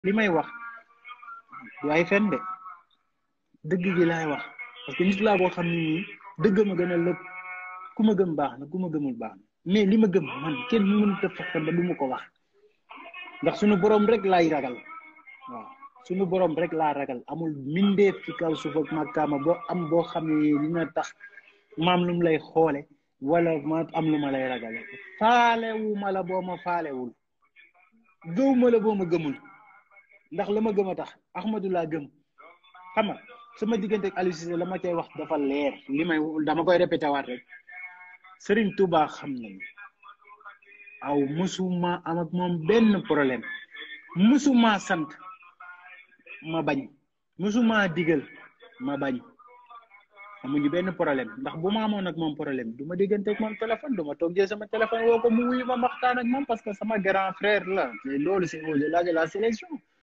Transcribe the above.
li may wax du ay fen de dëgg gi laay wax parce que nit laa boo xam ne nii dëgg ma gën a lépp ku ma gëm baax na ku ma gëmul baax na mais li ma gëm man kenn mënut a fexe ba du ma ko wax ndax suñu borom rek laay ragal waaw suñu borom rek laa ragal amul mindeef ci kaw suuf ak màkkaama boo am boo xam ne dina tax maam lu mu lay xoole wala ma am lu ma lay ragale faalewu ma la boo ma faalewul gëw ma la boo ma gëmul ndax la ma gëm a tax Ahmadou laa gëm xam nga sama diggante ak Aliou Cissé la ma cay wax dafa leer li may dama koy répété waat rek Serigne Touba xam nañu aw musuma am ak moom benn problème musuma sant ma bañ musuma digal ma bañ amuñu benn problème ndax bu ma amoon ak moom problème du ma diggante ak moom téléphone du ma toog jël sama téléphone woo ko mu wuyu ma waxtaan ak moom parce que sama grand frère la mais loolu c'est au-delà de la sélection